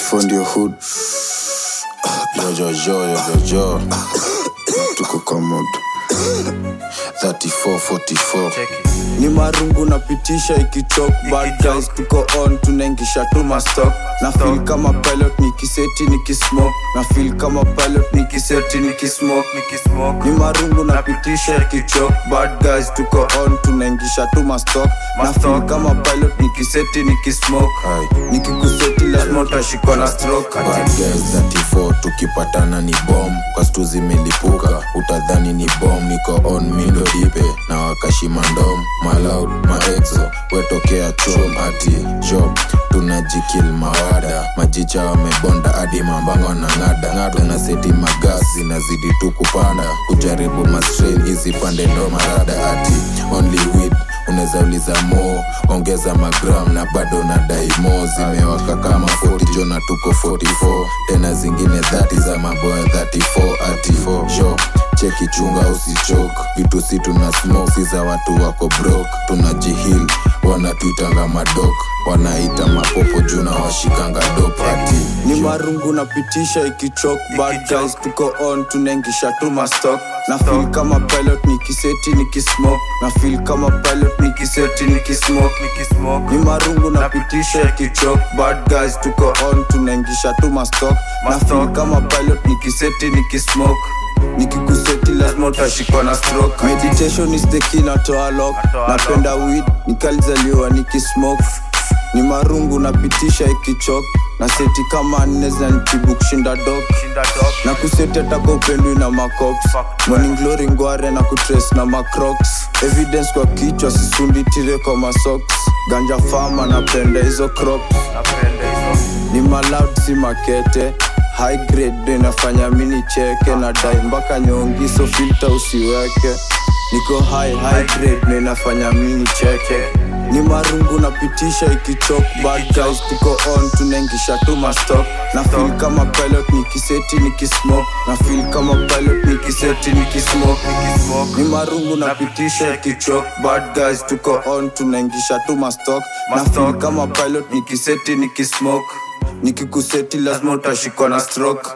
34 ndio hood Jojojo, jojojo. tuko kwa moto 34, 44. ni marungu napitisha ikichok bad guys tuko on tunaingisha tu mastock na feel kama pilot nikiseti nikismoke na feel kama pilot nikiseti nikismoke ni marungu napitisha ikichok bad guys tuko on tunaingisha tu mastock na feel kama pilot nikiseti nikismoke Aye. nikikuseti lazima utashikwa na stroke Bad guys 34 tukipatana ni bom kwa stu zimelipuka utadhani ni bom niko on mindo dipe na wakashima ndom malaud maexo wetokea chom ati job tunajikil mawada majicha wamebonda hadi mambango na ng'ada ng'ada na seti magas zinazidi tu kupanda kujaribu mastrain hizi pande ndo marada ati only weed unaweza uliza mo ongeza magram na bado na daimo zimewaka kama 40 jona tuko 44 tena zingine 30 za maboya 34 ati 4 sho cheki chunga usichok vitu si tuna smoke si za watu wako brok tunajihil wanatuitanga madok wanaita mapopo juu na washikanga dop ati ni marungu napitisha ikichok bad guys tuko on tunaingisha tu mastock na feel kama pilot nikiseti nikismoke na feel kama pilot nikiseti nikismoke ni marungu napitisha ikichok bad guys tuko on tunaingisha tu mastock na feel kama pilot nikiseti nikismoke nikikuseti lazima utashikwa na stroke meditation is the key natoa lock napenda weed nikalizaliwa nikismoke ni marungu napitisha ikichok na seti kama nne zinanitibu kushinda dok na kuseti ataka upendwi na macops morning glory ngware na kutres na macrocs evidence kwa kichwa sisundi tire kwa masoks ganja fama napenda hizo crops ni maloud si makete high grade ndo inafanya mini cheke na dai mpaka nyongi so filter usiweke niko high high grade ndo inafanya mini cheke ni marungu napitisha ikichok bad guys tuko on tunaingisha tu mastock na feel kama pilot nikiseti nikismoke na feel kama pilot nikiseti nikismoke ni marungu napitisha ikichok bad guys tuko on tunaingisha tu mastock na feel kama pilot nikiseti nikismoke nikikuseti lazima utashikwa na stroke